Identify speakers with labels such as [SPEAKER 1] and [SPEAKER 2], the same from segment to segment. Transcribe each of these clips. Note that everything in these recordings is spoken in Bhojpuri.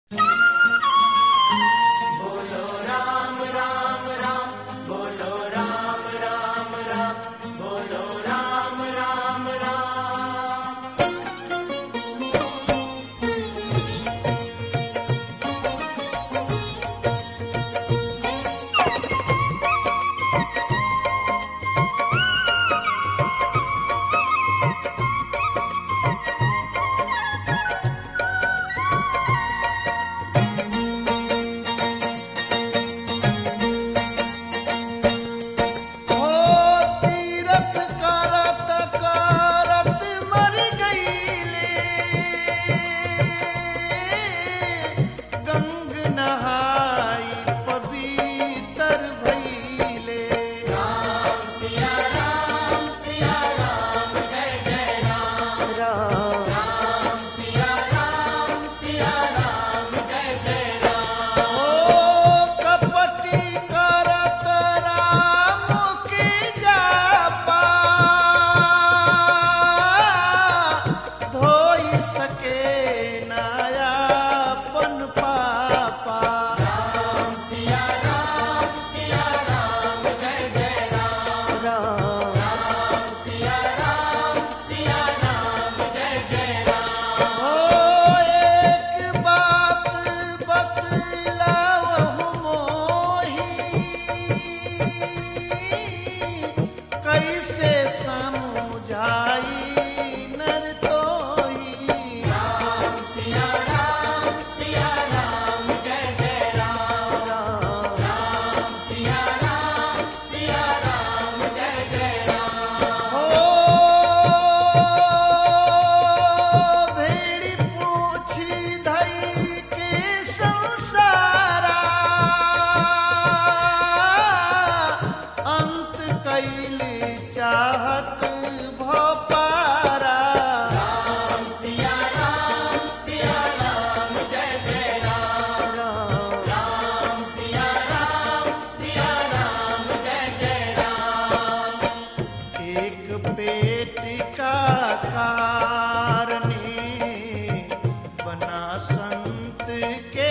[SPEAKER 1] संत के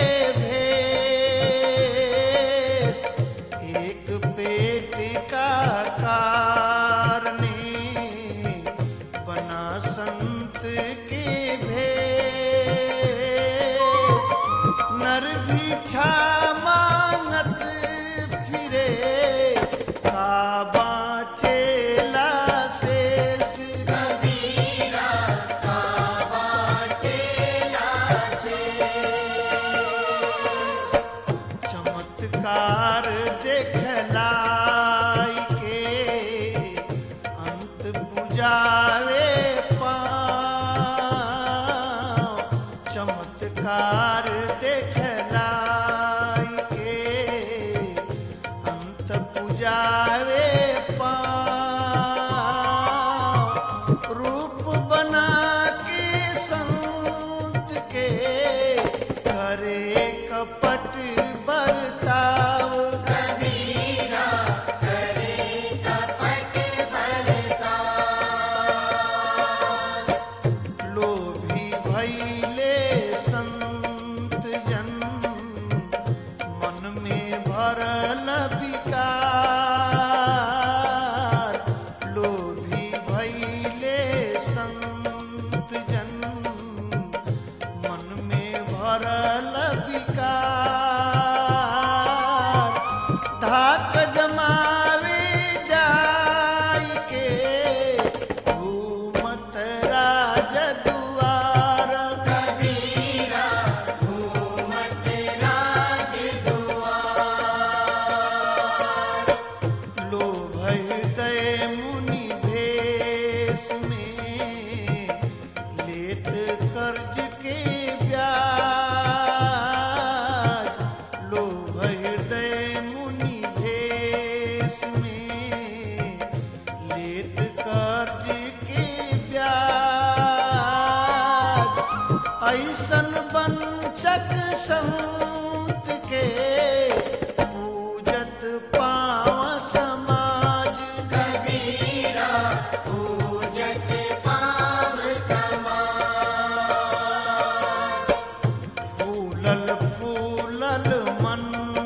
[SPEAKER 1] भेष एक पेट का कारणे बना संत के भेष नर भिक्षा मांगत फिरे काबा चेला शेष चमत्कार देखलाई के अंत बुझावे पाँव चमत्कार देखलाई के अंत बुझावे पाँव रूप बना के संत के करे कपट बरताव लोभी भैले संत जन मन में भरल विकार लोभी भैले संत जन मन में भरल विकार धाक जमावे जाई के घूमत राज दुआर कबीरा घूमत राज दुआर लोभ हृदय मुनि भेष में लेत कर्ज के ब्याज फूलल फूलल मन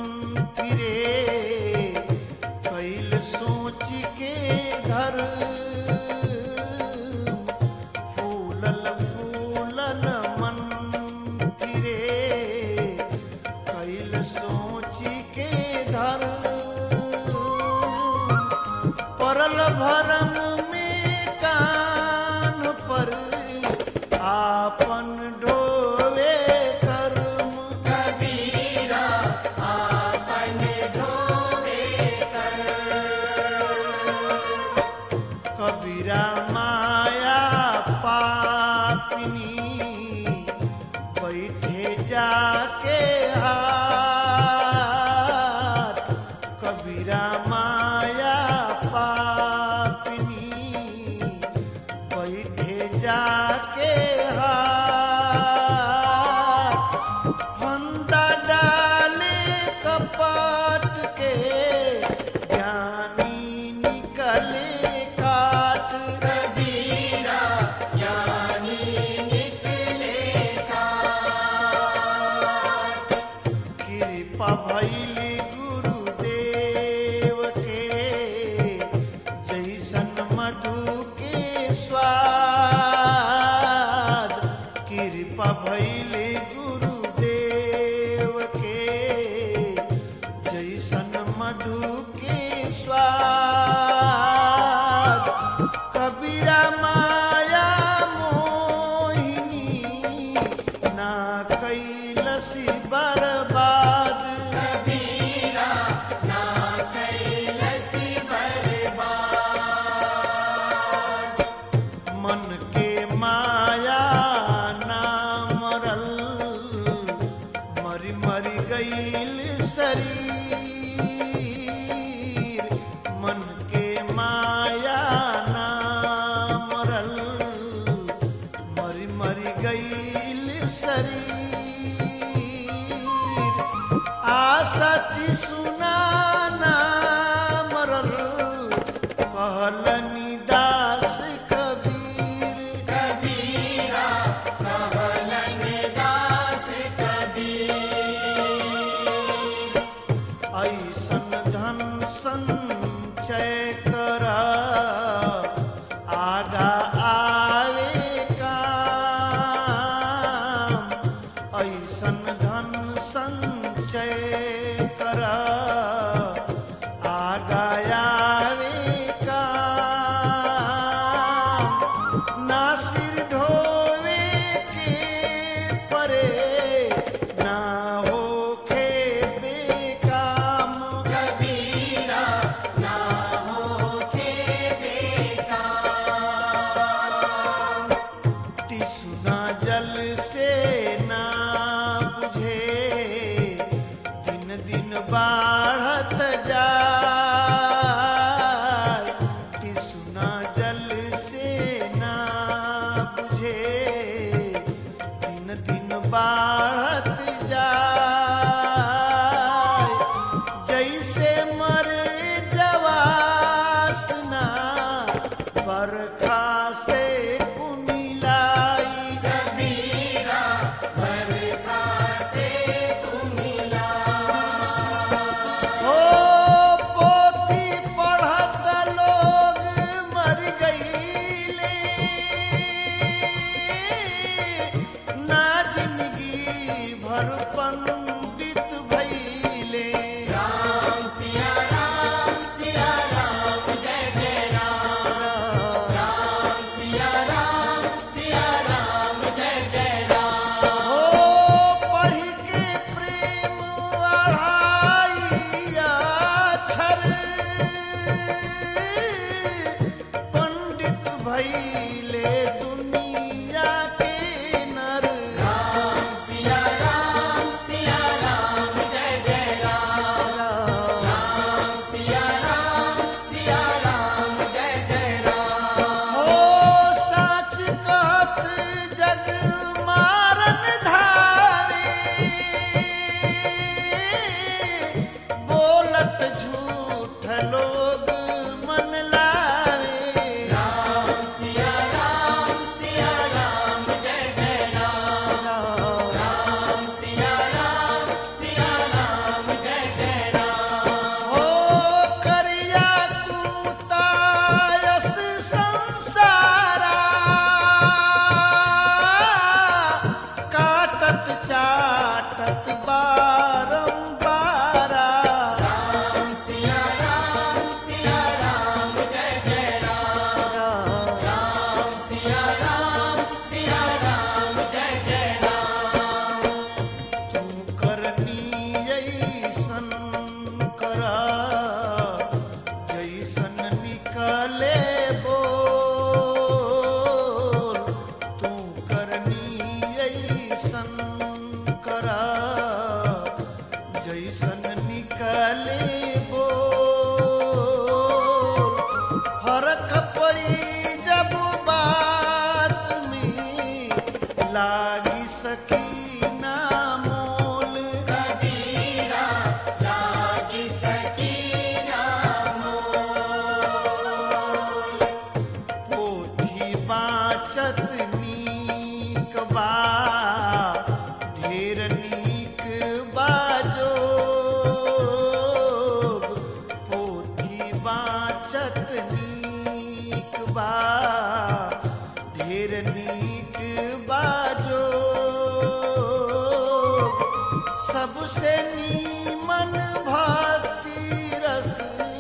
[SPEAKER 1] फिरे कैल सोच के घर फूलल फूलल मन फिरे कैल सोच के घर परल भरम में कान पर आपन ढोवे कर्म कबीरा माया पापिनी बैठे जाके हाथ कबीरा माया पापिनी बैठे जाके हाथ फंदा डाले कपट के ज्ञानी निकले काट कबीरा ज्ञानी निकले काट कृपा भैली गुरुदेव के जैसन मधु के स्वाद कृपा भैली गुरुदेव के जैसन मधु के स्वाद कबीरा माया मोहिनी ना कैलसी बर्बाद कबीरा ना कैलसी बर्बाद मन के माया ना मरल मरी मरी गईल शरीर मन के माया ना मरल मरी मरी गईल शरीर आसति सुना ना मरल कहलनि दास कबीर कबीरा कहलनि दास कबीर ऐसन धन संचय कर आगा आवे काम ऐसन धन संचय कर आगा आवे काम ना सिर ढोवे के परे ना होखे बेकाम कबीरा ना होखे बेकाम टिसुना जल से ना बुझे दिन दिन बाढ़त जाय टिसुना जल से ना बुझे दिन दिन बाढ़त जाय जैसे मर जवासना बरखा से कुमिलाई कबीरा बरखा से हो पोथी पढ़त लोग मर गईले ना जिंदगी भर पंडित भइले राम सिया राम सिया राम जय जय राम राम सिया राम सिया राम जय जय राम हो पढ़ी के प्रेम अढ़ाई अक्षर पंडित भइले दुनिया के नर राम सिया राम सिया राम सबसे नीमन भक्ति रस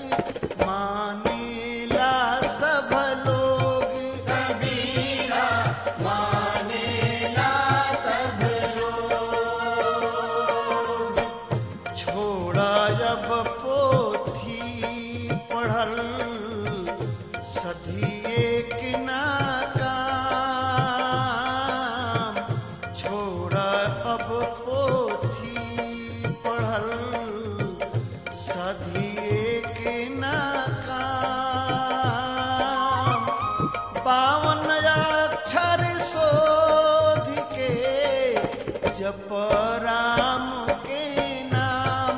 [SPEAKER 1] मानेला सब लोग छोड़ा जब पोथी पढ़ल सधिए कि ना काम छोड़ा अब पोथी पढ़ल सधिए कि ना काम पावन अक्षर शोध के जप राम के नाम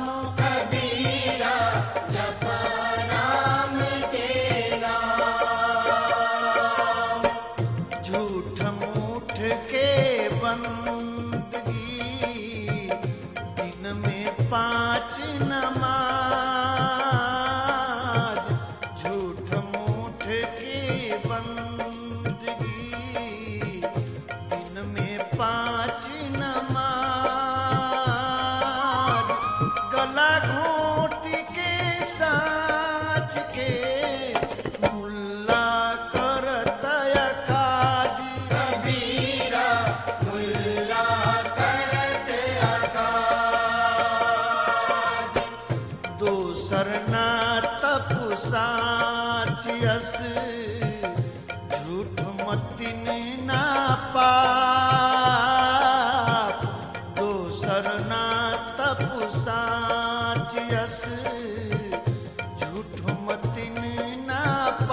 [SPEAKER 1] झूठ मूठ के बंदगी दिन में पाँच नमाज झूठ मूठ के बंदगी दिन में पाँच नमाज गला घोट के साच के मुल्ला करत काज दोसर ना तप साच यस झूठ मतिन ना पाप दोसर ना तप साच यस झूठ मतिन ना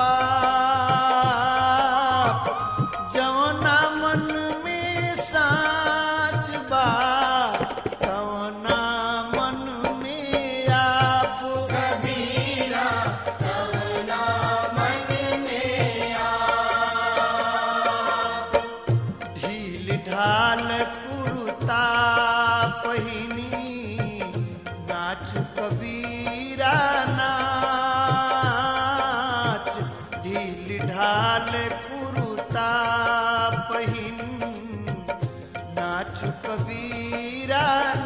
[SPEAKER 1] पाप जवना मन में साच बा तवना मन में आप ढील ढाल कुरुता पहिनी नाचु कबीरा नाच ढील ढाल कुरुता पहिन नाचु कबीरा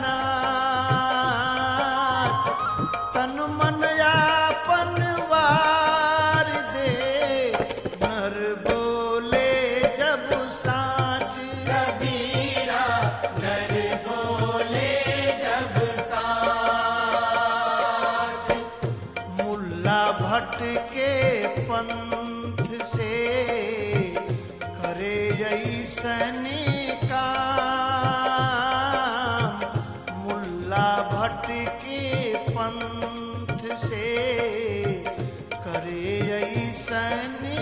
[SPEAKER 1] नाच तन मन यापन वार दे नर बोले जब साच कबीरा नर बोले जब साच मुल्ला भट्ट के पंथ से करे ऐसने काम मुल्ला भट्ट के पंथ से करे ऐसने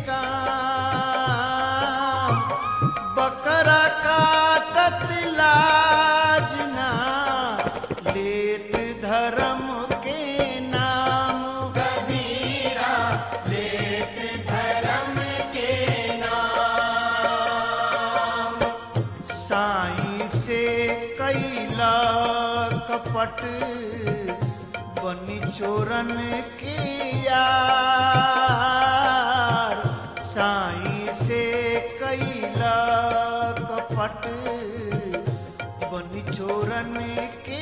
[SPEAKER 1] काम बकरा काटत लाज ना लेत धर्म के नाम कबीरा लेत धर्म के नाम साई से कैला कपट बनी चोरन के यार साई से कैला कपट बनी चोरन के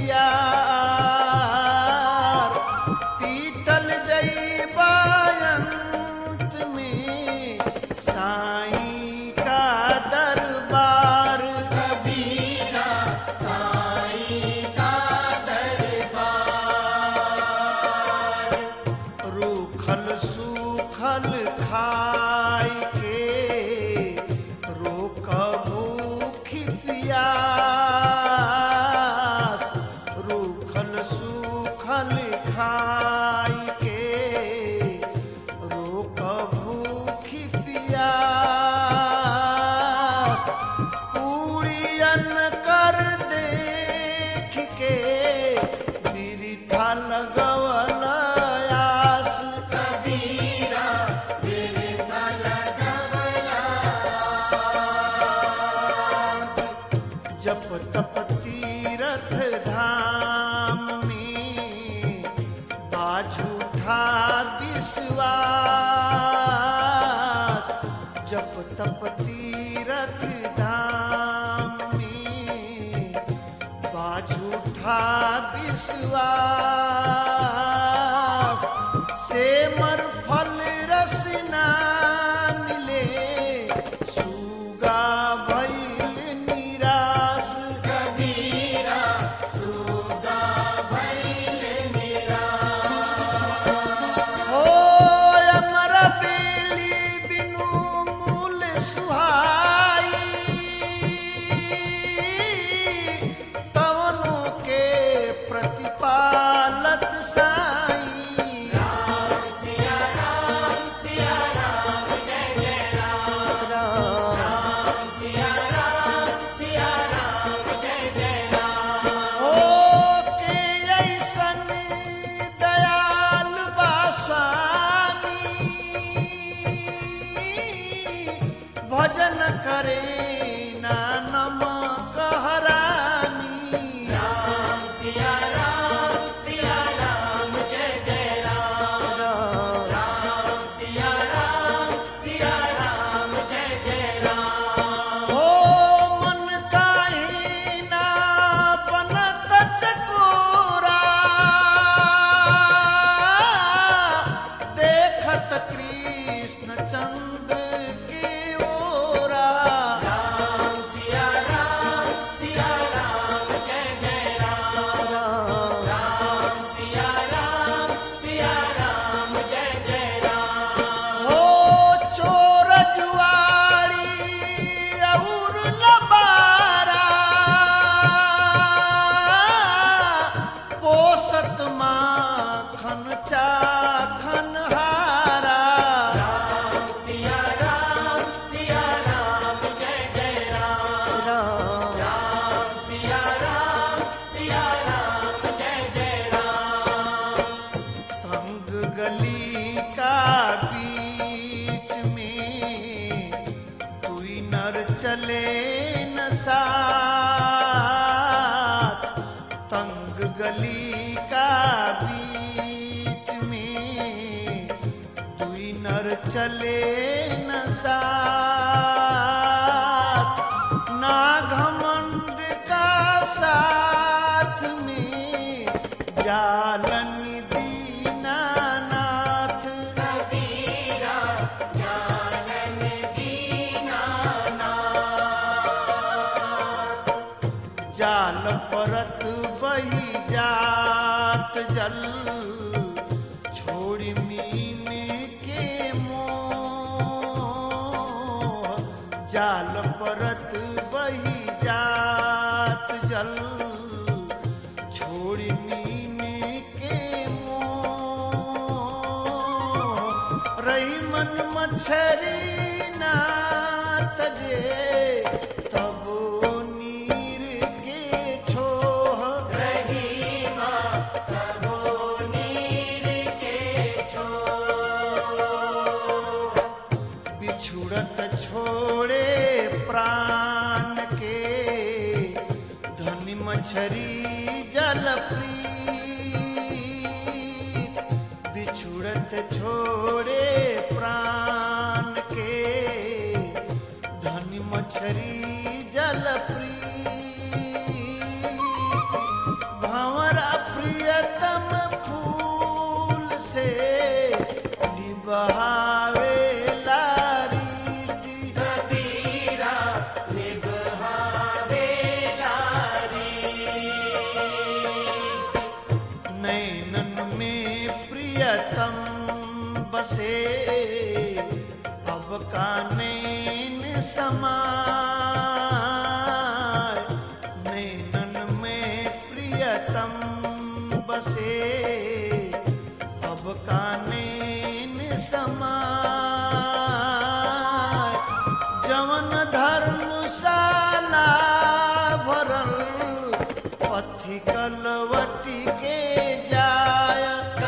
[SPEAKER 1] यार पीतल जैबायंत में साई का दरबार कबीरा साई का दरबार रूखल सूखल खाई के रोक भूखी पियास रूखल सूखल खाई के रोक भूखी पियास पूड़ियन कर देख के बिरिठा लगवल आस कबीरा बिरिठा लगवल आस जप तप तीरथ धाम में बाझूठा विश्वास जप तप तीरथ धाम में बा झूठा विश्वास से मर फल रस ना मिले सुगा भइल निराश हो अमर बेली बिनु मूल सुहाई तवनु के प्रतिपालत साई हो के ऐसन दयाल बा स्वामी भजन करे ना नमक हरामी हो मन काहे ना बनत चकोरा देखत कृष्ण चंद्र की ओरा हो चोर जुआरी और लबारा पोसत माखन चाखन हारा तंग गली का बीच में कोई नर चले न साथ तंग गली का बीच में दुई नर चले न साथ ना घमंड का साथ में जालन दीनानाथ जाल परत बही जात जल छोड़ी मीन के मोह जाल परत बही जात जल छोड़ी मीन के मोह रही मन मछरी ना तजे तब नीर के छोह बिछुड़त छोड़े प्राण के धनी मछरी जल प्रीत बिछुड़त छोड़े प्राण के धनी मछरी जल प्रीत भंवरा प्रियतम फूल से निबहावे रीति नैनन में प्रियतम बसे अब का नैन समाय नैनन में प्रियतम बसे अब का नैन समाय जवन धर्मशाला भरल पथि कलवटी के जाय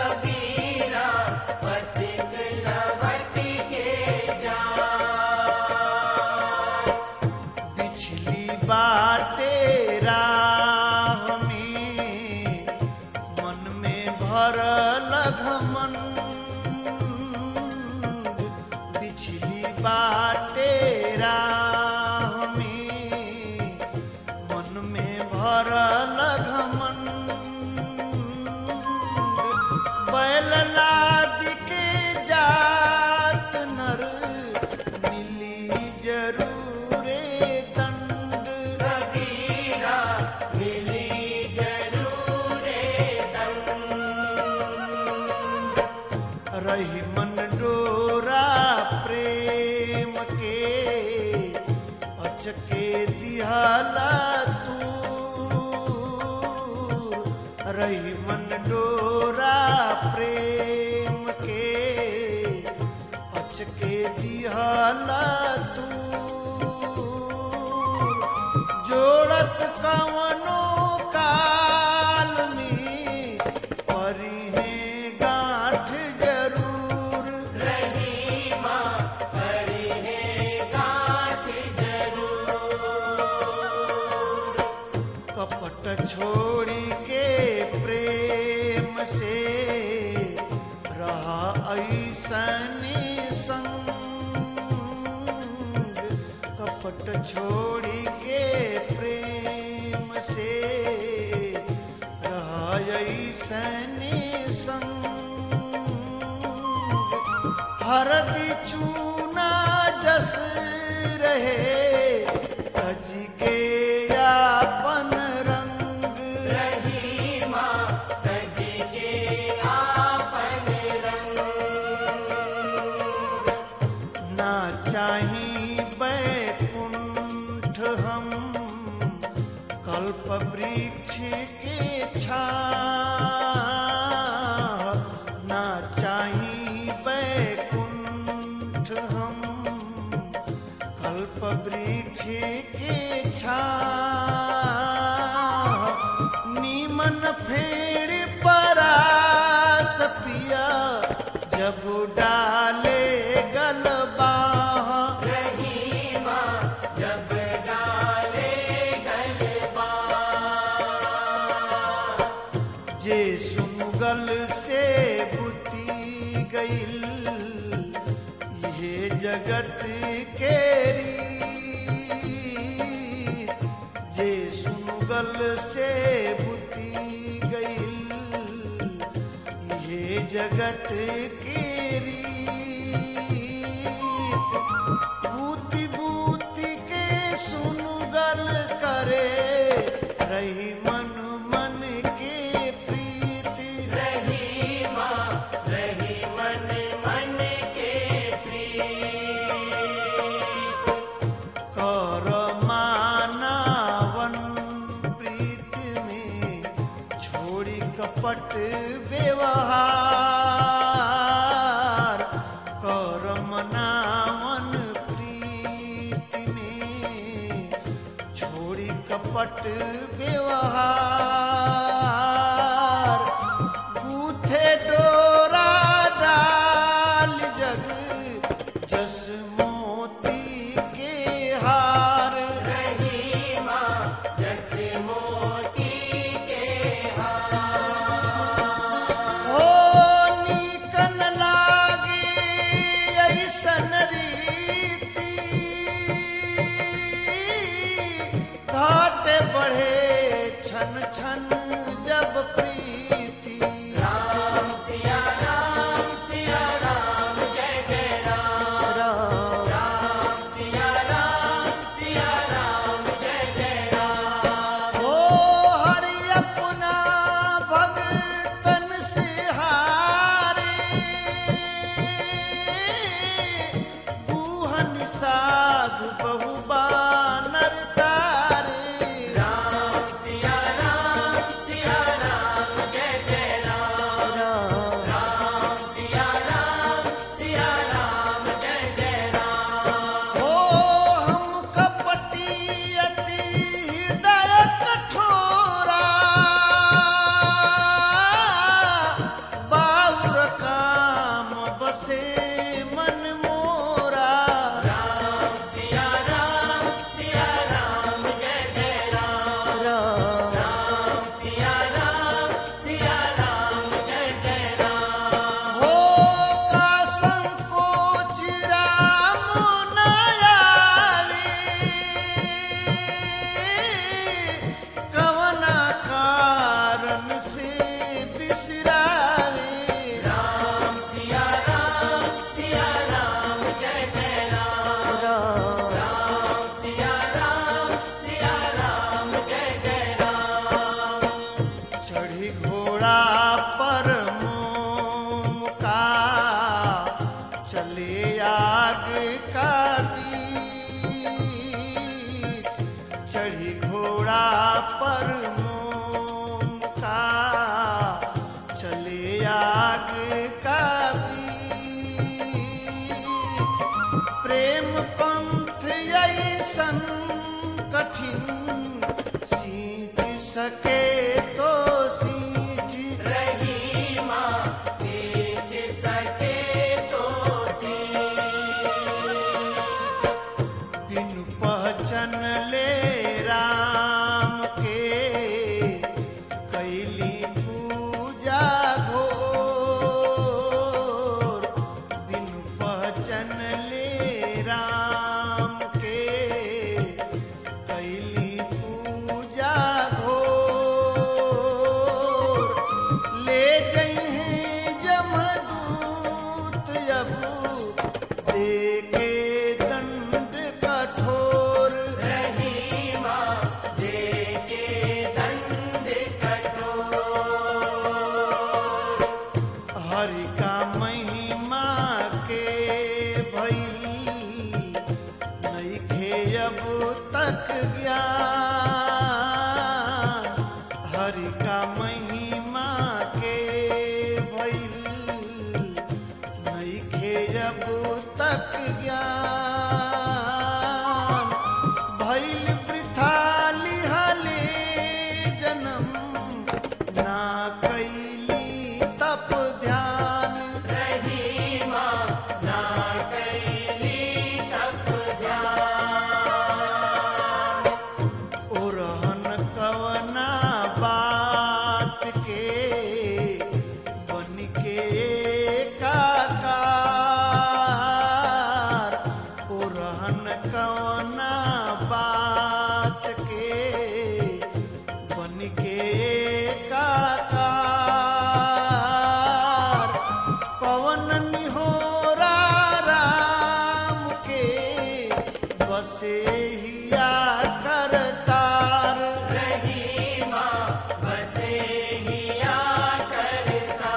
[SPEAKER 1] बिछली बाटे राह में मन में भरल घमन बिछली बाटे राह में मन में भरल रही मन डोरा प्रेम के अचके दिहला तू जोड़त कवनो काल में परी है गांठ जरूर कपट छोड़ी के प्रेम से रहा ऐसनी संग कपट छोड़ी के प्रेम से रहा ऐसनी संग हरदी चूना जस रहे तज के यापन रंग ना चाही बैकुंठ हम कल्प वृक्ष के छा ना चाही बैकुंठ हम कल्प वृक्ष के छा नीमन फेड़ परास पिया जब डाले गलबा जे सुनगल से बुती गईल ये जगत के रीत। जे सुनगल से बुती गईल ये जगत के रीत। बूती बूती के सुनगल करे रही मन मन के प्रीति कर मानवन प्रीत में छोड़ी कपट व्यवहार कर मनावन प्रीत में छोड़ी कपट व्यवहार गूथे डोरा डाल जग जस मोती के हार हो नीकन लागे ऐसन रीति घाट बढ़े छन छन जब प्रीति राम हो हरि अपना भगतन से हारे बूहन साध बहु बानर तारे राम सके तो सींच
[SPEAKER 2] रही माँ सींच सके तो सींच
[SPEAKER 1] बिनु पहचन ले राम के कैली पूजा घोर बिनु पहचन ले राम के कैली पूजा घोर ले गई हैं जमदूत अब देखे दंड कठोर
[SPEAKER 2] रही माँ देके दंड कठोर
[SPEAKER 1] हरि का महिमा के भइल नइखे अब तक ज्ञान हरि का महिमा के भइल नइखे अब तक ज्ञान भइल वृथा लिहले जन्म ना कैली तप ध्यान
[SPEAKER 2] रही माँ ना कैली तप ध्यान
[SPEAKER 1] ओरहन कवना बात के बन के काकार ओरहन कवना बात के बन के काकार पवन निहोरा राम के बसे हिया करतार
[SPEAKER 2] रही माँ बसे हिया करता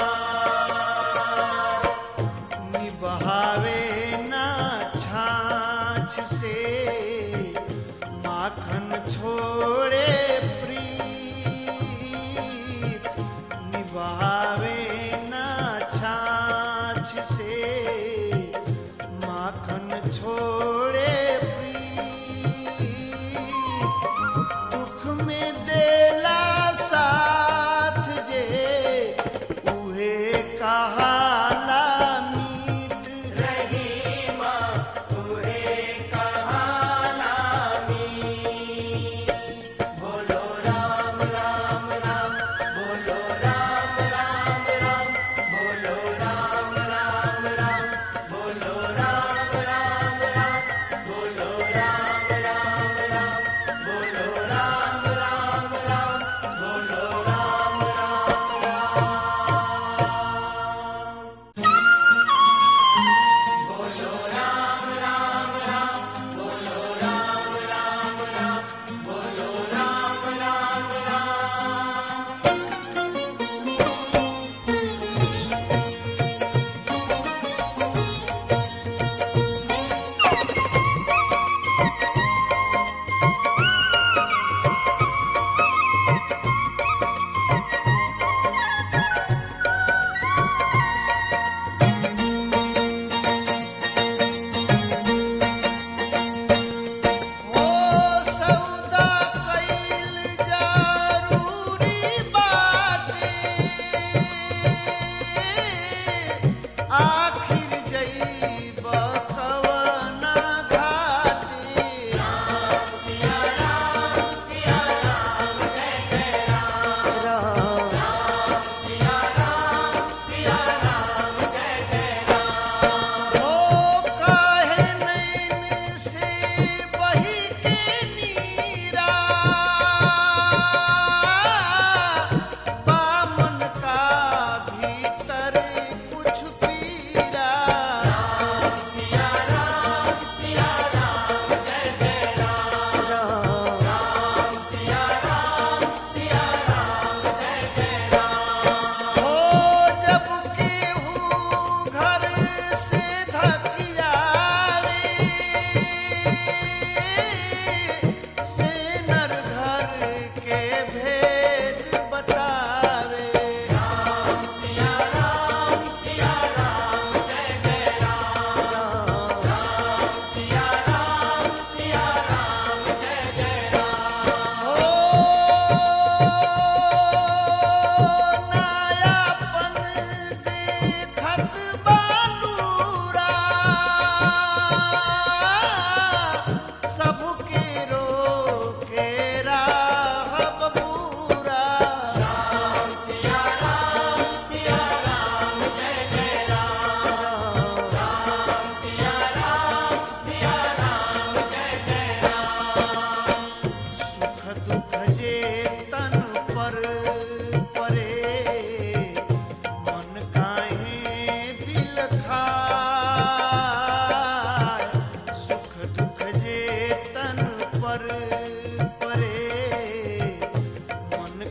[SPEAKER 1] निबहावे ना छाछ से माखन छोड़े प्रीत निबहावे ना छाछ से माखन छोड़े प्रीत दुख में देव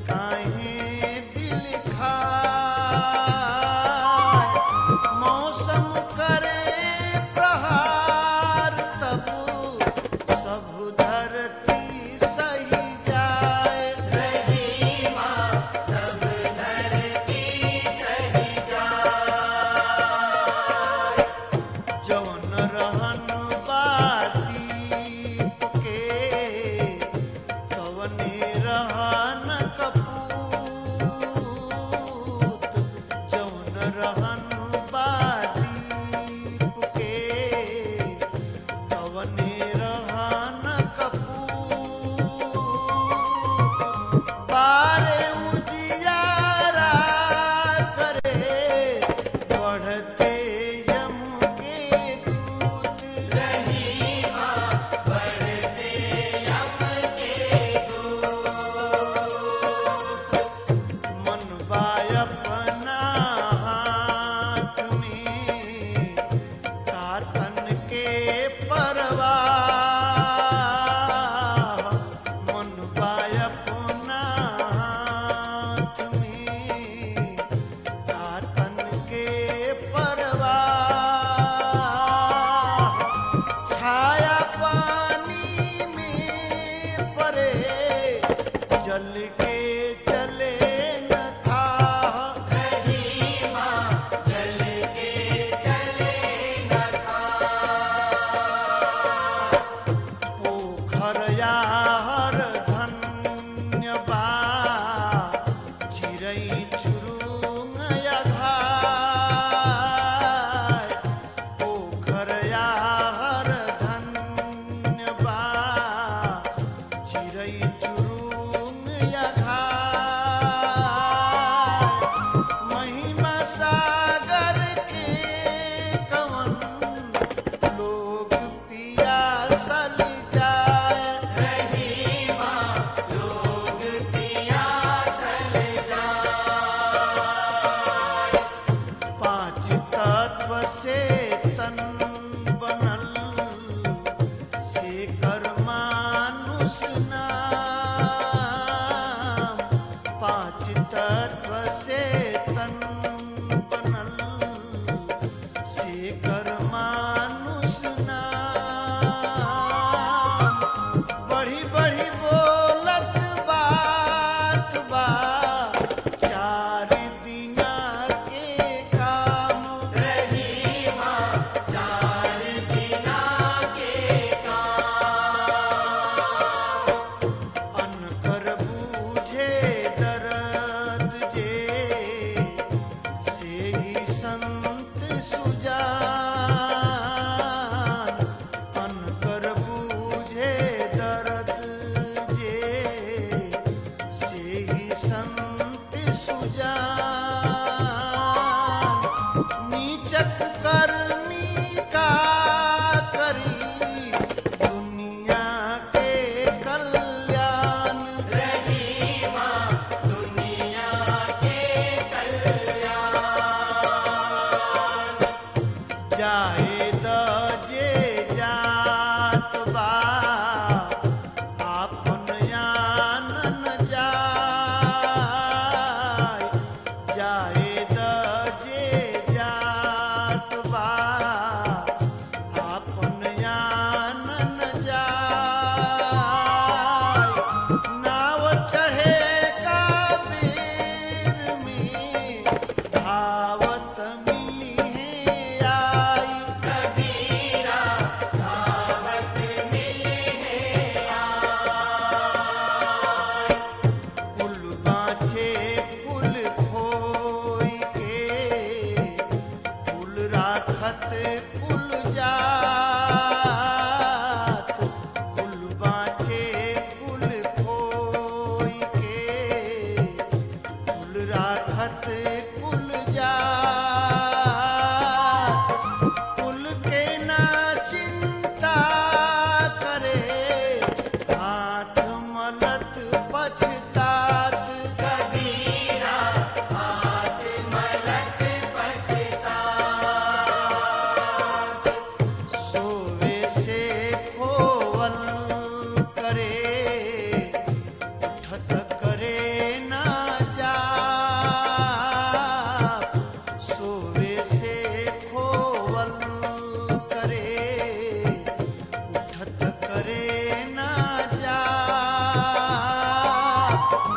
[SPEAKER 1] काहे दिल खाए मौसम करे प्रहार तब सब धरती सही जाए
[SPEAKER 2] रहीमा सब धरती सही जाए
[SPEAKER 1] जौन रहन बादीप के तवने रहन कपूर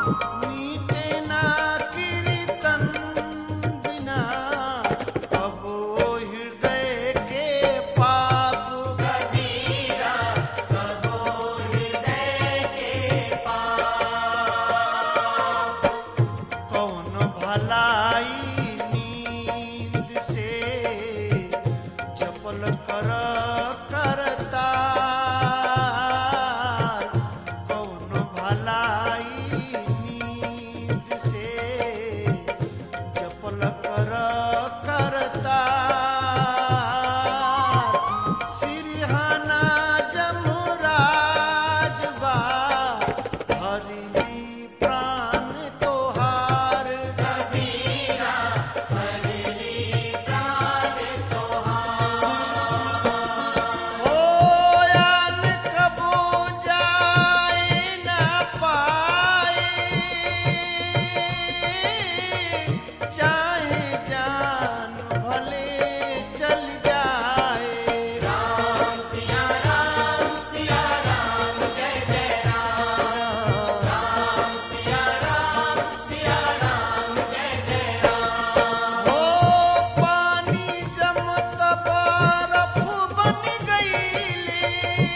[SPEAKER 1] मीटे ना कीर्तन बिना कबो हृदय के पाप
[SPEAKER 2] कबीरा कबो हृदय के पाप
[SPEAKER 1] कौन भलाई नींद से जपल कर करता कौन भलाई नींद से जपल कर करता सिरहाना जमुराज बा हरिली प्राण तोहार
[SPEAKER 2] कबीरा हरली प्राण तोहार
[SPEAKER 1] हो यान कबो जाए न पाए चाहे जान भले चल जाए
[SPEAKER 2] राम सिया राम सिया राम जय जय राम राम सिया राम सिया राम जय जय राम
[SPEAKER 1] हो पानी जमत बरफ बन गईले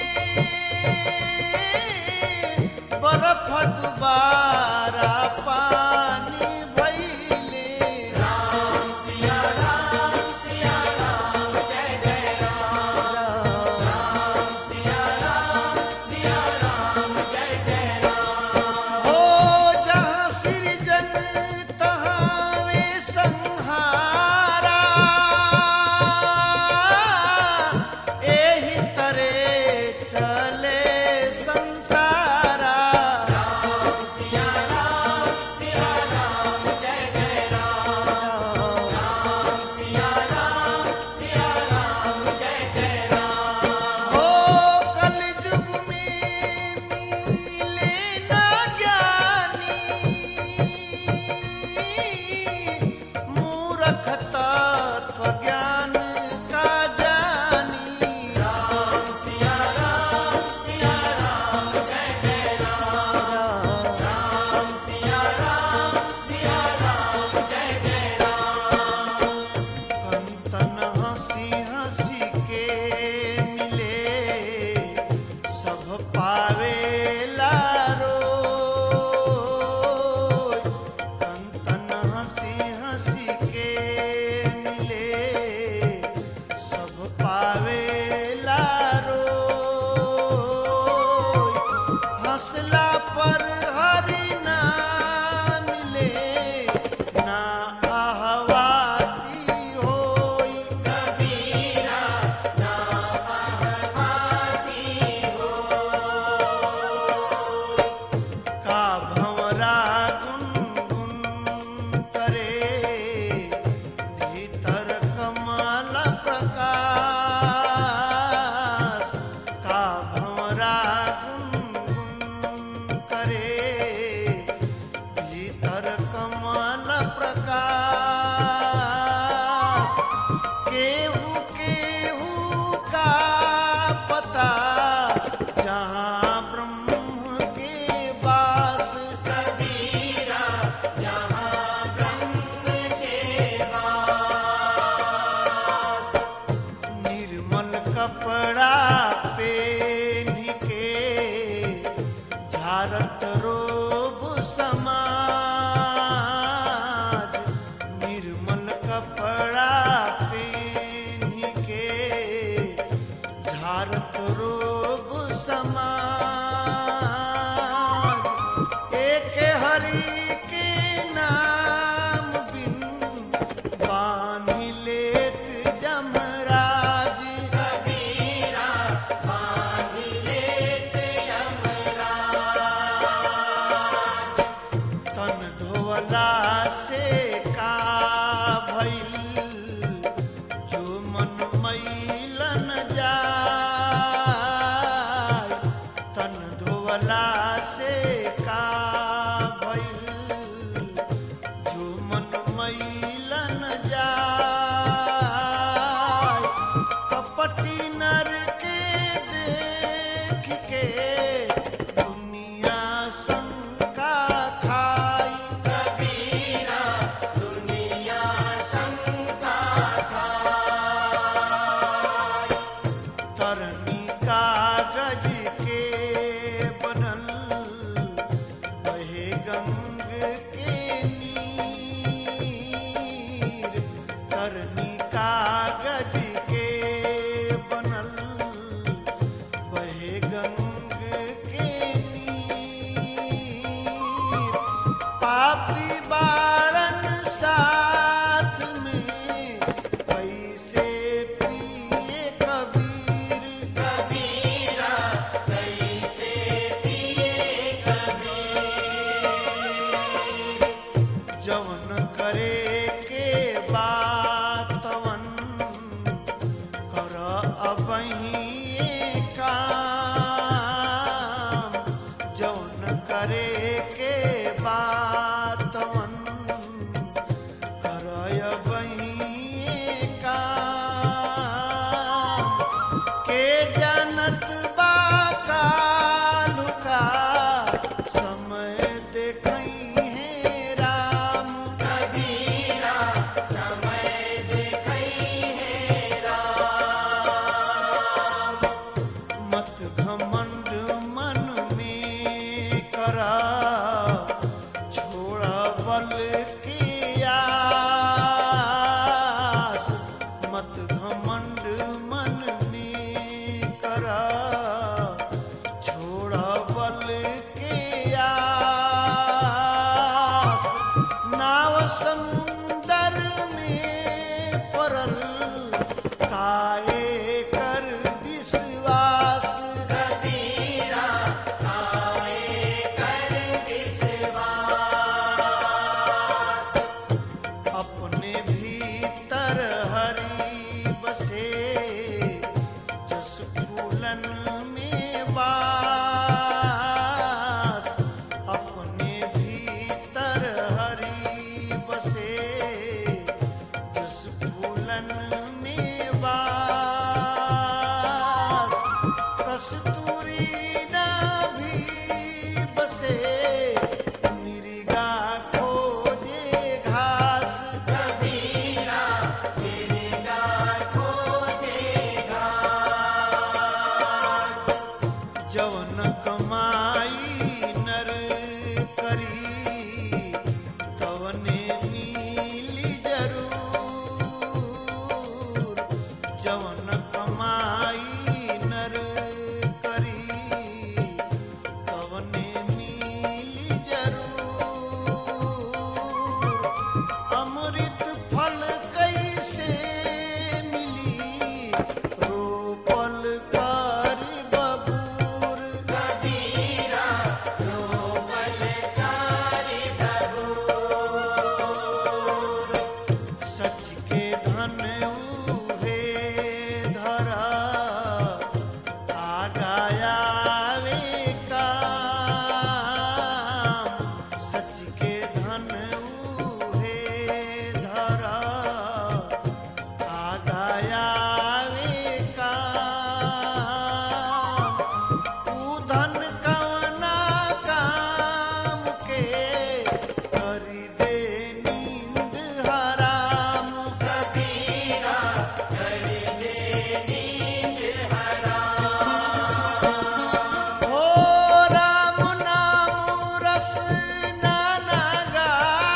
[SPEAKER 1] बरफ दुबारा पानी भइले
[SPEAKER 2] राम सिया राम सिया राम जय जय राम राम सिया राम सिया राम जय जय राम
[SPEAKER 1] हो जहाँ सृजन तहाँ वे संहारा एही तरे चले संसारा
[SPEAKER 2] राम सिया राम सिया राम जय जय राम राम सिया राम सिया राम जय जय राम
[SPEAKER 1] हो कलयुग में मिले ना ज्ञानी मूर्ख तत्व ज्ञान का जानी
[SPEAKER 2] राम सिया राम सिया राम जय जय राम राम सिया राम सिया राम जय जय राम
[SPEAKER 1] कंतन हंसी हंसी के मिले सब पावे लारो कंतन हंसी हंसी के मिले सब पावे लारो हंसला पर हरि ना मिले ना आहवाती होई
[SPEAKER 2] कबीरा ना आहवाती हो
[SPEAKER 1] का भंवरा गुनगुन करे भीतर कमल प्रकाश का भंवरा गुनगुन करे भीतर कमल प्रकाश केहू केहू का पता जहाँ ब्रह्म के वास
[SPEAKER 2] कबीरा जहाँ ब्रह्म के वास
[SPEAKER 1] निर्मल कपड़ा पेन के झारत रोब समाज निर्मल कपड़ा पेन के झारत रोब समाज एक हरि के नाम बिन बानी लेत जमराज
[SPEAKER 2] कबीरा बांध लेत यमराज
[SPEAKER 1] तन धोवला से का भइल जो मन मैलन जाय तन धोवला से का भइल जो मन मैलन जाय कपटी नर के देख के दुनिया शंका खा के नीर करनी कागज के बनल बहे गंग के नीर पापी बारन साथ में कैसे पिए कबीर
[SPEAKER 2] कबीरा कैसे पिए कबीर
[SPEAKER 1] जवन करे के बातवन कर अबही काम जवन करे के बातवन कर अबही काम के जनत बा कालू का समय देखई है राम
[SPEAKER 2] कबीरा समय देखई है राम
[SPEAKER 1] मत घमंड मन में करा छोड़ा बल की आस मत घमंड मन में करा छोड़ा बल की आस नाव समुंदर में परल काए कर विश्वास
[SPEAKER 2] कबीरा आए कर विश्वास
[SPEAKER 1] अपने भीतर हरि बसे जस फूलन में वास अपने भीतर हरि बसे जस फूलन में वास कस्तूरी भी बसे मृगा खोजे घास
[SPEAKER 2] कबीरा मिर्गा खोजे घास
[SPEAKER 1] जवन कमाई नर करी तवने मिली जरूर जवन कमाई नर करी तवने मिली जरूर अमृत फल कैसे मिली रोपल करी बबूर
[SPEAKER 2] कबीरा रोमल कारी बबूर
[SPEAKER 1] सच के धन उहे धरा आगायावे काम सच के धन उहे धरा आगायावे काम ऊ धन कवना काम के करी दे नींद हराम
[SPEAKER 2] कबीरा कर दे नींद हराम
[SPEAKER 1] हो राम नाम रस नाना गाय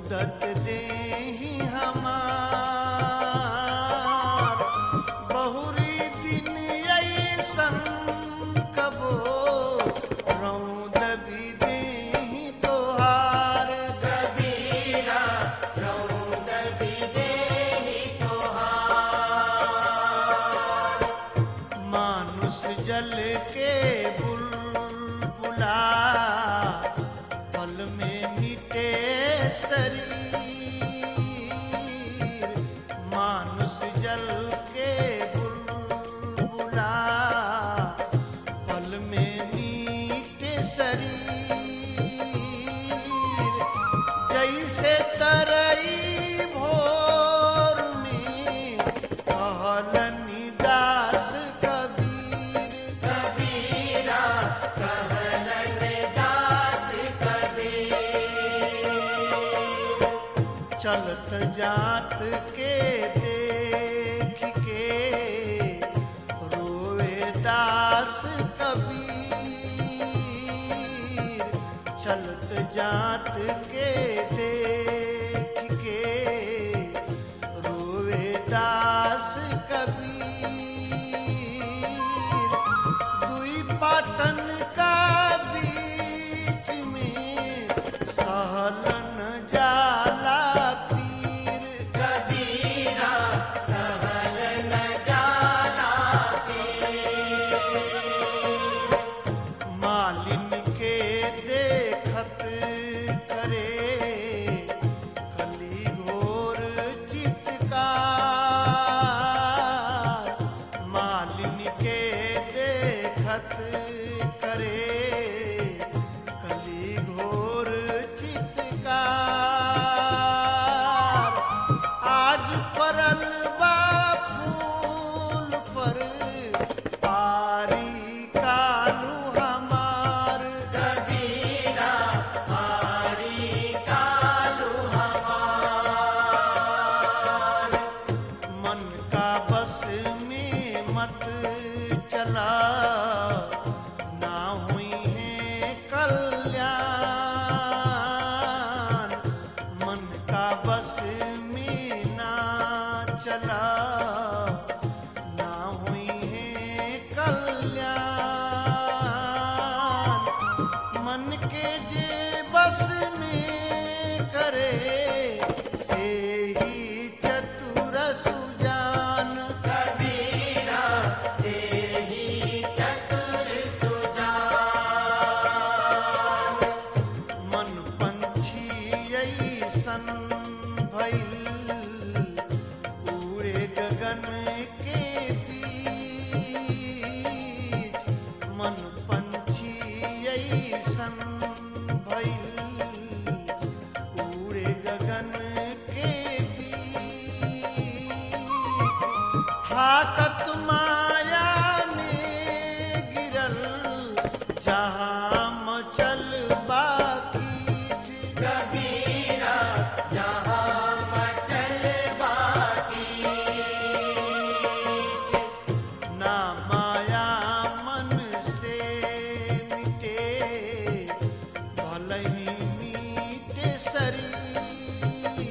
[SPEAKER 1] मुदत देहि हमार बहुरी दिन ऐसन कबो रौद भी देहि तोहार
[SPEAKER 2] कबीरा रौद भी देहि तोहार
[SPEAKER 1] मानुष जल के बुलबुला पल में मिटे शरीर मानुष जल के बुलबुला पल में मिटे शरीर जैसे तरई भोर में कहलनि दास कबीर
[SPEAKER 2] कबीरा कहलन दास कबीर
[SPEAKER 1] चलत जात के देख के रोए दास कबीर चलत जात के देख के रोए दास कबीर दुई पाटन का बीच में सहलन जाला पीर
[SPEAKER 2] कबीरा सहलन जाला
[SPEAKER 1] मालिन के देखत करे कली घोर चितकार मालिन के देखत करे कली घोर चितकार आज परल बा फूल पर पारी कालू हमार
[SPEAKER 2] कबीरा हारी कालू हमार
[SPEAKER 1] मन का बस में मत चला ना हुई है कल्याण मन का बस में ना चला ना हुई है कल्याण मन के जे बस में करे से ही चतुर सुजान
[SPEAKER 2] कबीरा से ही चतुर सुजान
[SPEAKER 1] मन पंछी ऐसन भइल उड़े गगन के बीच मन पंछी ऐसन भइल उड़े गगन के बीच थाकत माया में गिरल जहाँ मचल बाकी
[SPEAKER 2] कबीरा जहाँ मचल बाकी
[SPEAKER 1] ना माया मन से मिटे भले ही मीटे शरीर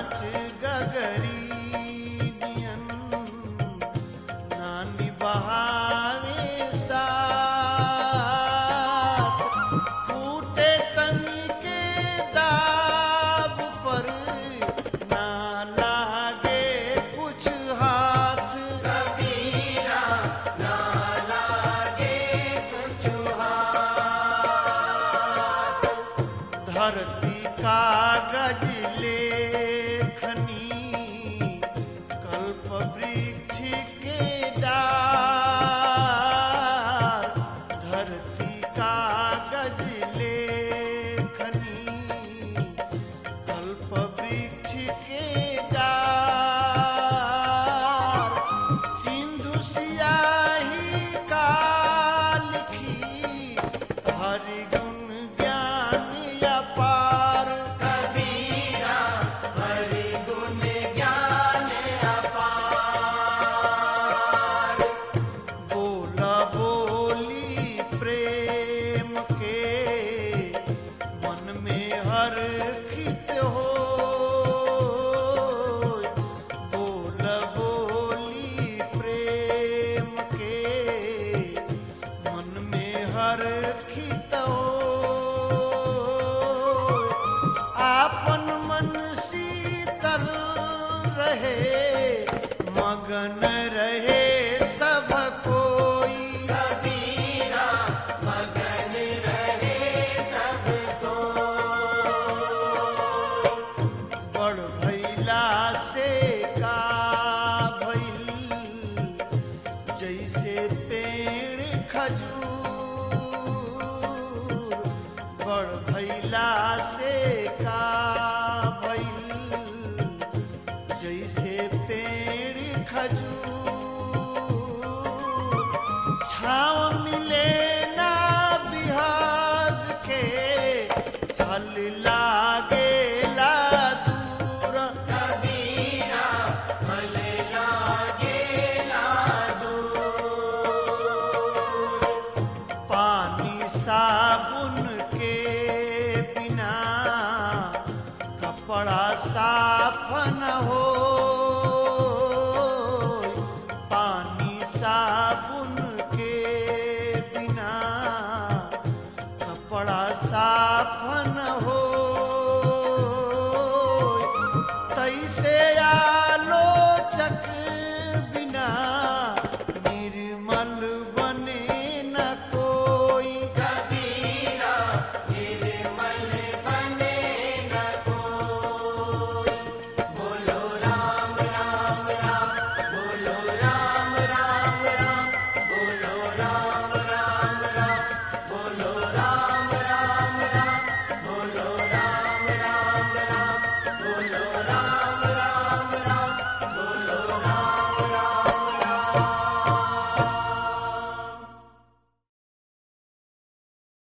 [SPEAKER 1] कांच गगरी दियन नानी बहावे साथ फूटे तनी के दाब पर ना लागे कुछ हाथ
[SPEAKER 2] कबीरा ना लागे कुछ हाथ
[SPEAKER 1] धरती कागज लेखनी कल्प वृक्ष के डाल धरती कागज लेखनी कल्प वृक्ष के डाल सिंधु सियाही का लिखी हरि गुण ज्ञान अपार
[SPEAKER 2] कबीरा हरि गुण ज्ञान अपार
[SPEAKER 1] बोल बोली प्रेम के मन में हर खित हो बोल बोली प्रेम के मन में हर खित हो आपन मन शीतल रहे मगन रहे सब कोई
[SPEAKER 2] कबीरा मगन रहे सब को
[SPEAKER 1] बड़ भैला से का भइल जैसे पेड़ खजूर बड़ भैला से का भइल जैसे पेड़ खजूर छाव मिले ना बिहाग के फल लागेला दूर
[SPEAKER 2] कबीरा फल लागे लादो
[SPEAKER 1] पानी साबुन के बिना कपड़ा साफ न हो